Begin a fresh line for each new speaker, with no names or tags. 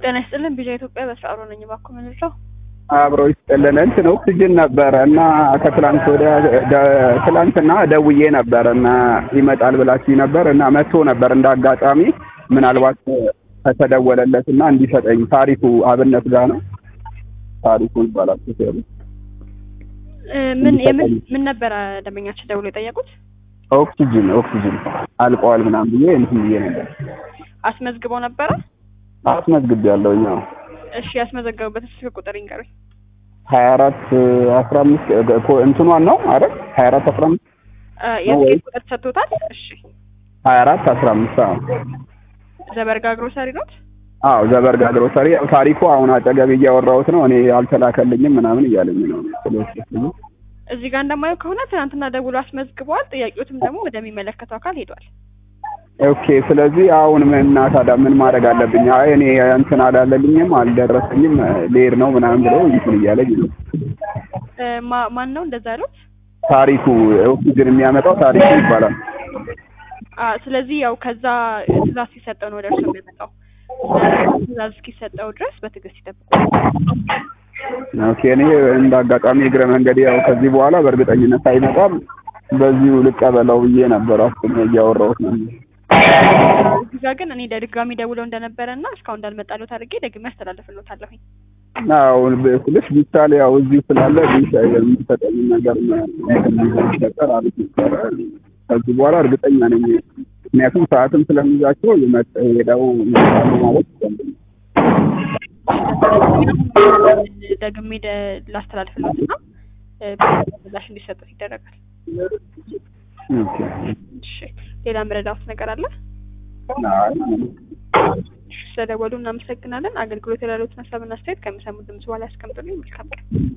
ጤና ይስጥልን ቢዣ ኢትዮጵያ በስራ ነኝ። እባክዎ ምንድነው?
አብሮ ይስጥልን እንትን ኦክሲጅን ነበረ እና ከትላንት ወዲያ ደ- ትላንትና ደውዬ ነበር እና ይመጣል ብላችሁ ነበር እና መጥቶ ነበር እንደ አጋጣሚ ምናልባት ከተደወለለት እና እንዲሰጠኝ ታሪኩ አብነት ጋር ነው ታሪኩ ይባላል ሹፌሩ
እ፣ ምን የምን ምን ነበረ ደንበኛችን ደውሎ የጠየቁት?
ኦክሲጅን ኦክሲጅን አልቀዋል ምናምን ብዬ እንትን ብዬ ነበር
አስመዝግበው ነበረ?
አስመዝግቤያለሁ ያው
እሺ ያስመዘገቡበት ስልክ ቁጥር ይንገሩኝ።
ሀያ አራት አስራ አምስት እንትኗን ነው አይደል ሀያ አራት አስራ አምስት
እ፣ የስልክ ቁጥር ተሰጥቶታል? እሺ
ሀያ አራት አስራ አምስት አዎ
ዘበርጋ ግሮሰሪ ኖት?
አዎ ዘበርጋ ግሮሰሪ ያው ታሪኩ አሁን አጠገብ እያወራሁት ነው እኔ አልተላከልኝም ምናምን እያለኝ ነው ስለዚህ
እዚህ ጋር እንደማየው ከሆነ ትናንትና ደውሎ አስመዝግበዋል። ጥያቄዎትም ደግሞ ወደሚመለከተው አካል ሄዷል።
ኦኬ ስለዚህ አሁን ምን እና ታዲያ ምን ማድረግ አለብኝ አይ እኔ እንትን አላለልኝም አልደረሰኝም ልሄድ ነው ምናምን ብሎ እንትን እያለኝ ነው
እ፣ ማ- ማን ነው እንደዛ ያሉት?
ታሪኩ ኦክሲጅን የሚያመጣው ታሪኩ ይባላል
አ ስለዚህ ያው ከዛ ትእዛዝ ሲሰጠው ነው ወደ እርሱ የሚመጣው። ትእዛዝ እስኪሰጠው ድረስ በትዕግስት ይጠብቁ።
ኦኬ እኔ እንደ አጋጣሚ እግረ መንገድ ያው ከዚህ በኋላ በእርግጠኝነት አይመጣም በዚሁ ልቀበለው ብዬ ነበር አስቤ እያወራሁት ነው
እዚህ ጋር ግን እኔ ድጋሚ ደውለው እንደነበረ እና እስካሁን እንዳልመጣለት አድርጌ ደግሜ አስተላልፍልዎታለሁኝ።
አዎ ስልሽ ቢቻል ያው እዚሁ ስላለ ቢሻ የሚሰጠኝ ነገር ሚሰጠር አሪፍ ነበረ። ከዚህ በኋላ እርግጠኛ ነኝ። ምክንያቱም ሰዓትም ስለሚይዛቸው የመጣ ሄደው ይመጣሉ ማለት ይቻላል።
ደግሜ ደ- ላስተላልፍልዎት እና እ፣ ምላሽ እንዲሰጡት ይደረጋል።
ኦኬ።
እሺ ሌላ ምረዳዎት ነገር አለ?
አይ
እሺ፣ ስለደወሉ እናመሰግናለን። አገልግሎት ያሉትን ሀሳብና አስተያየት ከሚሰሙት ድምጽ በኋላ ያስቀምጡልኝ። መልካም ቀን።